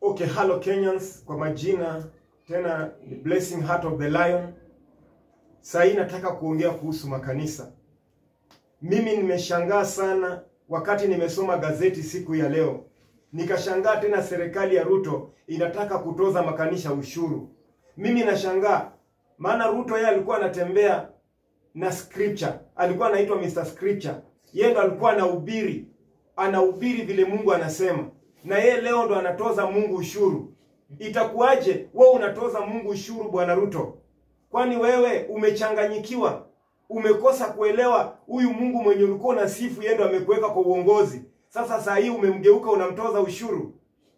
Okay, hello Kenyans, kwa majina tena ni Blessing Heart of the Lion. Sasa hii nataka kuongea kuhusu makanisa. Mimi nimeshangaa sana wakati nimesoma gazeti siku ya leo, nikashangaa tena serikali ya Ruto inataka kutoza makanisa ushuru. Mimi nashangaa maana Ruto yeye alikuwa anatembea na scripture, alikuwa anaitwa Mr Scripture. Yeye ndo alikuwa anahubiri, anahubiri vile Mungu anasema, na yeye leo ndo anatoza Mungu ushuru. Itakuwaje wewe unatoza Mungu ushuru, bwana Ruto? Kwani wewe umechanganyikiwa? Umekosa kuelewa huyu Mungu mwenye ulikuwa unasifu, yeye ndo amekuweka kwa uongozi. Sasa saa hii umemgeuka, unamtoza ushuru.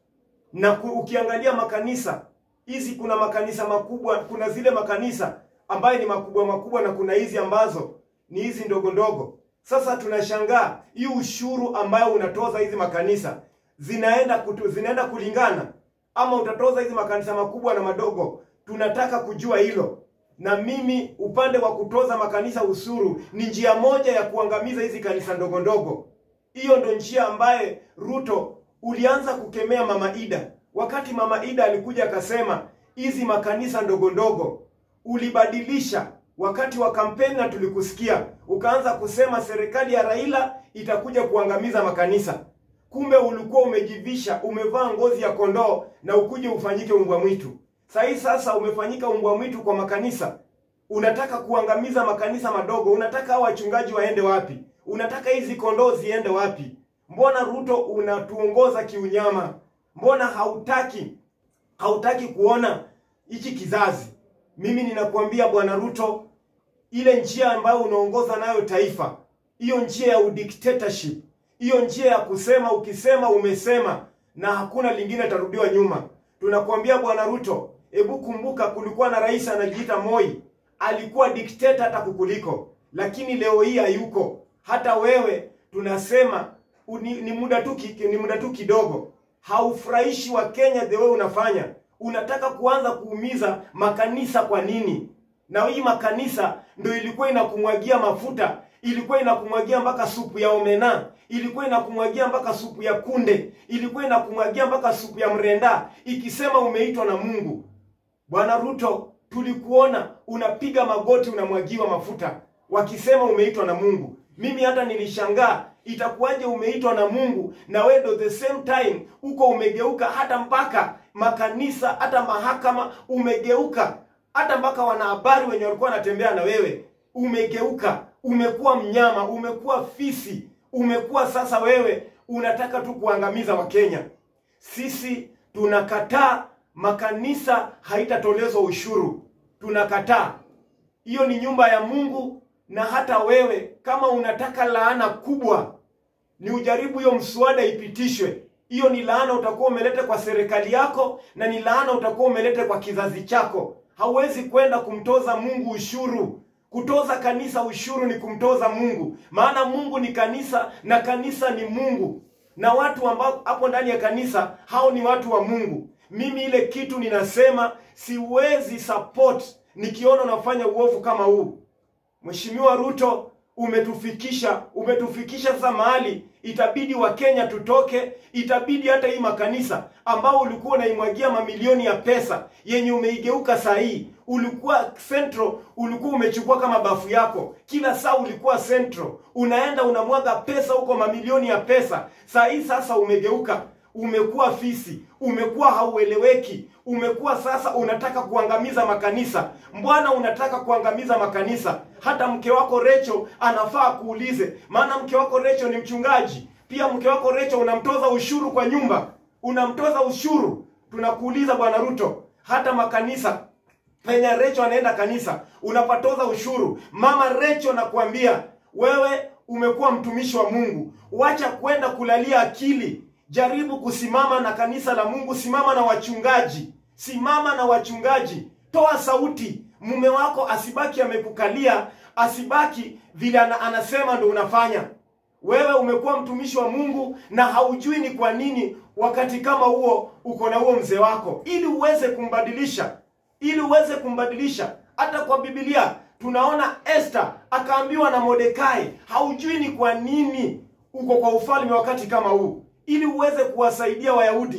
Na ku, ukiangalia makanisa hizi, kuna makanisa makubwa, kuna zile makanisa ambayo ni makubwa makubwa, na kuna hizi ambazo ni hizi ndogo ndogo. Sasa tunashangaa hii ushuru ambayo unatoza hizi makanisa zinaenda kutu, zinaenda kulingana ama utatoza hizi makanisa makubwa na madogo? Tunataka kujua hilo. Na mimi upande wa kutoza makanisa ushuru ni njia moja ya kuangamiza hizi kanisa ndogo ndogo. Hiyo ndo njia ambaye Ruto ulianza kukemea Mama Ida. Wakati Mama Ida alikuja akasema hizi makanisa ndogo ndogo, ulibadilisha wakati wa kampeni na tulikusikia, ukaanza kusema serikali ya Raila itakuja kuangamiza makanisa. Kumbe ulikuwa umejivisha, umevaa ngozi ya kondoo na ukuje ufanyike umbwa mwitu. Sahii sasa umefanyika umbwa mwitu kwa makanisa. Unataka kuangamiza makanisa madogo. Unataka hao wachungaji waende wapi? Unataka hizi kondoo ziende wapi? Mbona Ruto unatuongoza kiunyama? Mbona hautaki hautaki kuona hichi kizazi? Mimi ninakuambia bwana Ruto, ile njia ambayo unaongoza nayo taifa, hiyo njia ya udictatorship, hiyo njia ya kusema, ukisema umesema na hakuna lingine tarudiwa nyuma. Tunakuambia bwana Ruto, hebu kumbuka, kulikuwa na rais anajiita Moi, alikuwa dikteta hata kukuliko, lakini leo hii hayuko. Hata wewe tunasema ni, ni muda tu ni muda tu kidogo. Haufurahishi wa Kenya the way unafanya. Unataka kuanza kuumiza makanisa. Kwa nini? Na hii makanisa ndio ilikuwa inakumwagia mafuta, ilikuwa inakumwagia mpaka supu ya omena, ilikuwa inakumwagia mpaka supu ya kunde, ilikuwa inakumwagia mpaka supu ya mrenda, ikisema umeitwa na Mungu. Bwana Ruto, tulikuona unapiga magoti, unamwagiwa mafuta, wakisema umeitwa na Mungu. Mimi hata nilishangaa itakuwaje umeitwa na Mungu na wewe ndo the same time uko umegeuka, hata mpaka makanisa, hata mahakama umegeuka, hata mpaka wanahabari wenye walikuwa wanatembea na wewe umegeuka, umekuwa mnyama, umekuwa fisi, umekuwa sasa wewe unataka tu kuangamiza Wakenya. Sisi tunakataa makanisa haitatolezwa ushuru, tunakataa. Hiyo ni nyumba ya Mungu na hata wewe kama unataka laana kubwa, ni ujaribu hiyo mswada ipitishwe. Hiyo ni laana utakuwa umeleta kwa serikali yako, na ni laana utakuwa umeleta kwa kizazi chako. Hauwezi kwenda kumtoza Mungu ushuru. Kutoza kanisa ushuru ni kumtoza Mungu, maana Mungu ni kanisa na kanisa ni Mungu, na watu ambao hapo ndani ya kanisa hao ni watu wa Mungu. Mimi ile kitu ninasema siwezi support nikiona unafanya uovu kama huu. Mheshimiwa Ruto, umetufikisha umetufikisha sasa mahali itabidi Wakenya tutoke, itabidi hata hii makanisa ambao ulikuwa unaimwagia mamilioni ya pesa yenye umeigeuka saa hii. Ulikuwa Central, ulikuwa umechukua kama bafu yako, kila saa ulikuwa Central, unaenda unamwaga pesa huko, mamilioni ya pesa. Saa hii sasa umegeuka, umekuwa fisi, umekuwa haueleweki, umekuwa sasa unataka kuangamiza makanisa. Mbwana unataka kuangamiza makanisa? Hata mke wako Recho anafaa kuulize, maana mke wako Recho ni mchungaji pia. Mke wako Recho unamtoza ushuru kwa nyumba, unamtoza ushuru. Tunakuuliza bwana Ruto, hata makanisa penye Recho anaenda kanisa unapatoza ushuru. Mama Recho nakuambia wewe, umekuwa mtumishi wa Mungu, wacha kwenda kulalia akili Jaribu kusimama na kanisa la Mungu, simama na wachungaji, simama na wachungaji, toa sauti. Mume wako asibaki amekukalia, asibaki vile anasema ndo unafanya. Wewe umekuwa mtumishi wa Mungu na haujui ni kwa nini wakati kama huo uko na huo mzee wako, ili uweze kumbadilisha, ili uweze kumbadilisha. Hata kwa Biblia tunaona Esther akaambiwa na Mordekai, haujui ni kwa nini uko kwa ufalme wakati kama huu ili uweze kuwasaidia Wayahudi.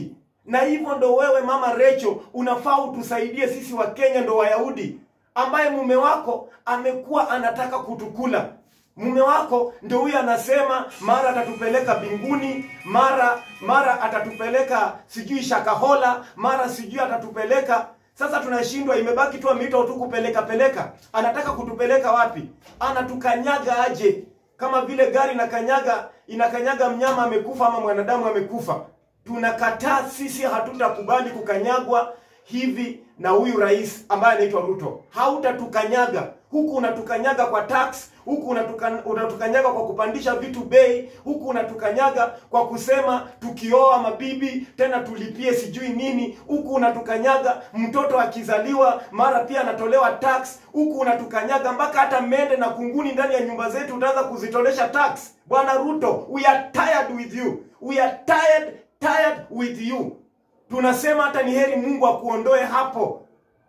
na hivyo ndo wewe mama Recho unafaa utusaidie sisi wa Kenya ndo Wayahudi ambaye mume wako amekuwa anataka kutukula mume wako ndio huyu anasema mara atatupeleka binguni mara mara atatupeleka sijui shakahola mara sijui atatupeleka sasa tunashindwa imebaki tu ameitwa tu kupeleka peleka anataka kutupeleka wapi anatukanyaga aje kama vile gari inakanyaga inakanyaga mnyama amekufa ama mwanadamu amekufa tunakataa sisi hatutakubali kukanyagwa hivi na huyu rais ambaye anaitwa Ruto. Hautatukanyaga huku, unatukanyaga kwa tax, huku unatukan, unatukanyaga kwa kupandisha vitu bei, huku unatukanyaga kwa kusema tukioa mabibi tena tulipie sijui nini, huku unatukanyaga mtoto akizaliwa mara pia anatolewa tax, huku unatukanyaga mpaka hata mende na kunguni ndani ya nyumba zetu utaanza kuzitolesha tax. Bwana Ruto, we are tired with you, we are tired tired with you tunasema hata ni heri Mungu akuondoe hapo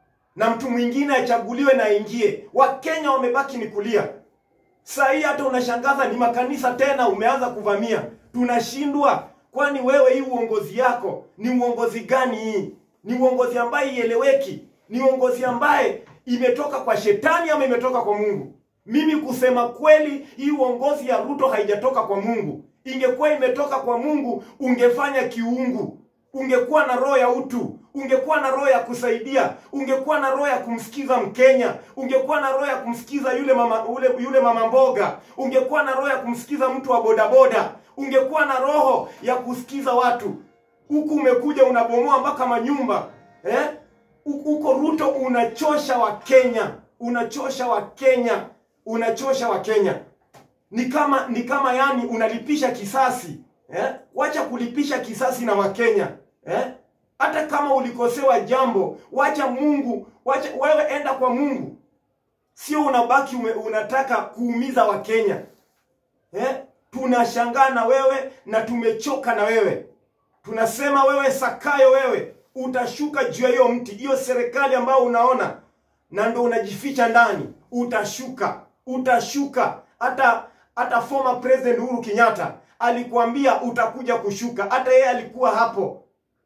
na mtu mwingine achaguliwe na aingie. Wakenya wamebaki ni kulia. Saa hii hata unashangaza ni makanisa tena umeanza kuvamia. Tunashindwa, kwani wewe hii uongozi yako ni uongozi gani hii? Ni uongozi ambaye ieleweki, ni uongozi ambaye imetoka kwa shetani ama imetoka kwa Mungu? Mimi kusema kweli, hii uongozi ya Ruto haijatoka kwa Mungu. Ingekuwa imetoka kwa Mungu, ungefanya kiungu ungekuwa na roho ya utu, ungekuwa na roho ya kusaidia, ungekuwa na roho ya kumsikiza Mkenya, ungekuwa na roho ya kumsikiza yule mama ule, yule mama mboga, ungekuwa na roho ya kumsikiza mtu wa bodaboda, ungekuwa na roho ya kusikiza watu. Huku umekuja unabomoa mpaka manyumba eh? Huko Ruto unachosha Wakenya, unachosha Wakenya, unachosha Wakenya. Ni kama ni kama yani unalipisha kisasi eh? Wacha kulipisha kisasi na Wakenya eh? Hata kama ulikosewa jambo, wacha Mungu, wacha wewe, enda kwa Mungu, sio unabaki ume, unataka kuumiza Wakenya eh? Tunashangaa na wewe na tumechoka na wewe. Tunasema wewe Sakayo, wewe utashuka juu ya hiyo mti, hiyo serikali ambayo unaona na ndo unajificha ndani, utashuka, utashuka. Hata hata former president Uhuru Kenyatta alikuambia utakuja kushuka, hata yeye alikuwa hapo,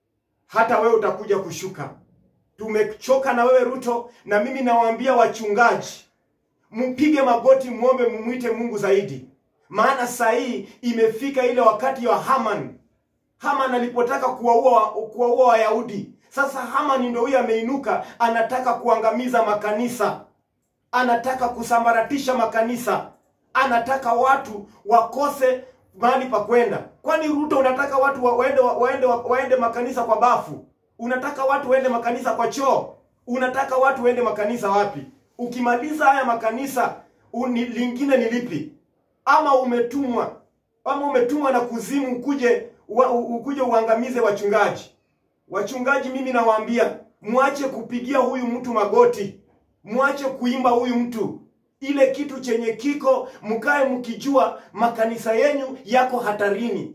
hata wewe utakuja kushuka. Tumechoka na wewe Ruto, na mimi nawaambia wachungaji, mpige magoti, muombe, mumwite Mungu zaidi, maana saa hii imefika ile wakati wa Haman. Haman alipotaka kuwaua kuwaua Wayahudi, sasa Haman ndio huyo ameinuka, anataka kuangamiza makanisa, anataka kusambaratisha makanisa, anataka watu wakose mahali pa kwenda. Kwani Ruto unataka watu wa, waende, wa, waende, wa, waende makanisa kwa bafu? Unataka watu waende makanisa kwa choo? Unataka watu waende makanisa wapi? Ukimaliza haya makanisa uni, lingine ni lipi? Ama umetumwa ama umetumwa na kuzimu ukuje wa, ukuje uangamize wachungaji? Wachungaji, mimi nawaambia mwache kupigia huyu mtu magoti, mwache kuimba huyu mtu ile kitu chenye kiko, mkae mkijua makanisa yenyu yako hatarini.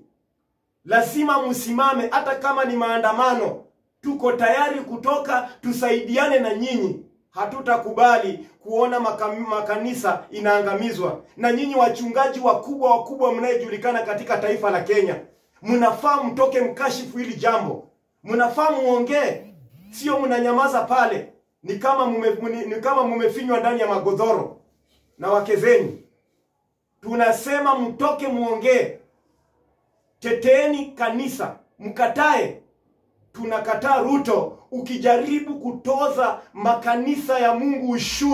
Lazima msimame, hata kama ni maandamano, tuko tayari kutoka, tusaidiane na nyinyi. Hatutakubali kuona makam, makanisa inaangamizwa. Na nyinyi wachungaji wakubwa wakubwa mnayejulikana katika taifa la Kenya, mnafaa mtoke mkashifu hili jambo, mnafaa muongee, sio mnanyamaza pale. Ni kama mume, ni kama mumefinywa ndani ya magodhoro na wake zenyu. Tunasema mtoke muongee, teteeni kanisa, mkatae. Tunakataa Ruto ukijaribu kutoza makanisa ya Mungu ushuru.